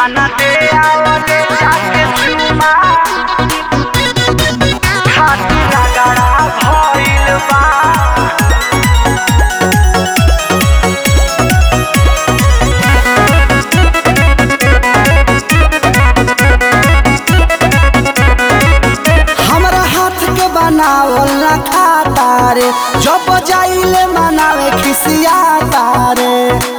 खाना दे आवले जाके चुमा खाती रगड़ा भइल बा हमरा हाथ के बनावल ना खाता रे जब जाइले मनावे खिसियाता रे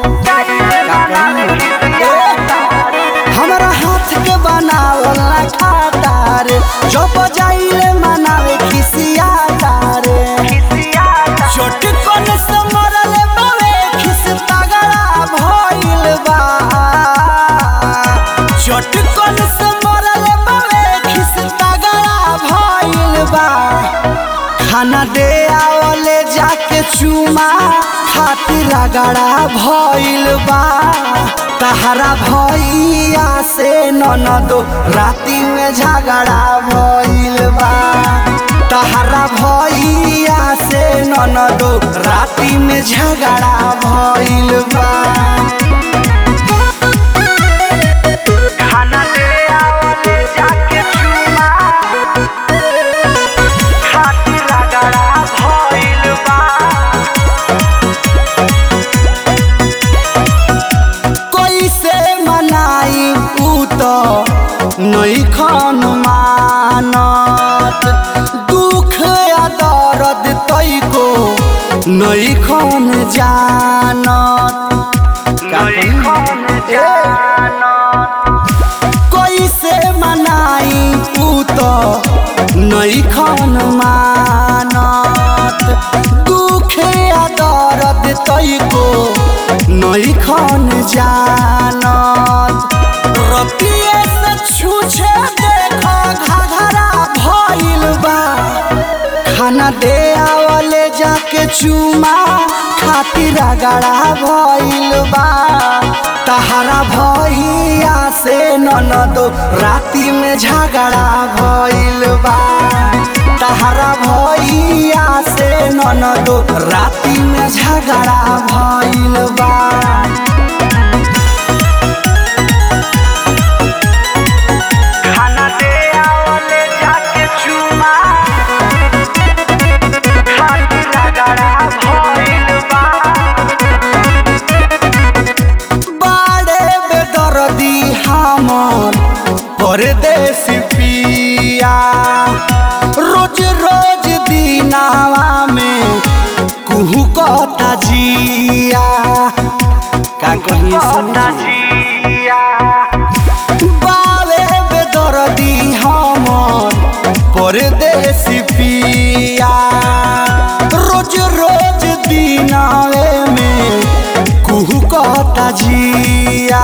हमरा हाथ के बनावल ना खाता रे जब जाइले मनावे खिसियाता रे चटकन से मरले बावे खिस तगड़ा भइल बा चटकन से मरले बावे खिस तगड़ा भइल बा खाना दे आवले जाके चुमा खातिर रगड़ा भइल बा तहरा भैया से ननदो राती में झगड़ा भइल बा तहरा भैया से ननदो राती में झगड़ा भइल बा खाना दे आवले जाके चुमा खाती रगड़ा भइल बा कैसे मनाई ऊ तो नहीं खन मानत दुख या दर्द तैको नहीं खन जानत नहीं खन कैसे मनाई ऊ तो नहीं खन मानत दुख या दर्द तैको नहीं खन जानत रतिये से छूछे देखो घघरा भइल बा खाना दे आवले जाके चुमा खातिर रगड़ा भइल बा तहरा भैया से ननदो राती में झगड़ा भइल बा तहरा भैया से ननदो राती में झगड़ा भइल बा खाना दे आवले जाके चुमा खाती रगड़ा भइल बा बाड़े बेदर्दी हमर परदेसी पिया रोज रोज दिनावा में कुहू कता जिया का कहिए पता सुन जिया बावे बेदर्दी हमर परदेसी पिया रोज रोज दिनावे में कुहू कता जिया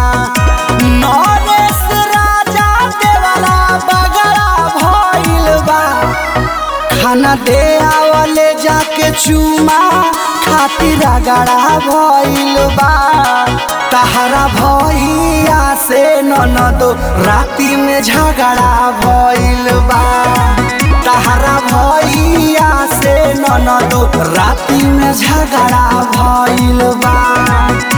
नरेश राजा देवाला बगड़ा भइल बा खाना दे आवले जाके चुमा खातिर रगड़ा भइल बा तहरा भैया से ननदो राती में झगड़ा भइल बा तहरा भैया से ननदो राती में झगड़ा भइल बा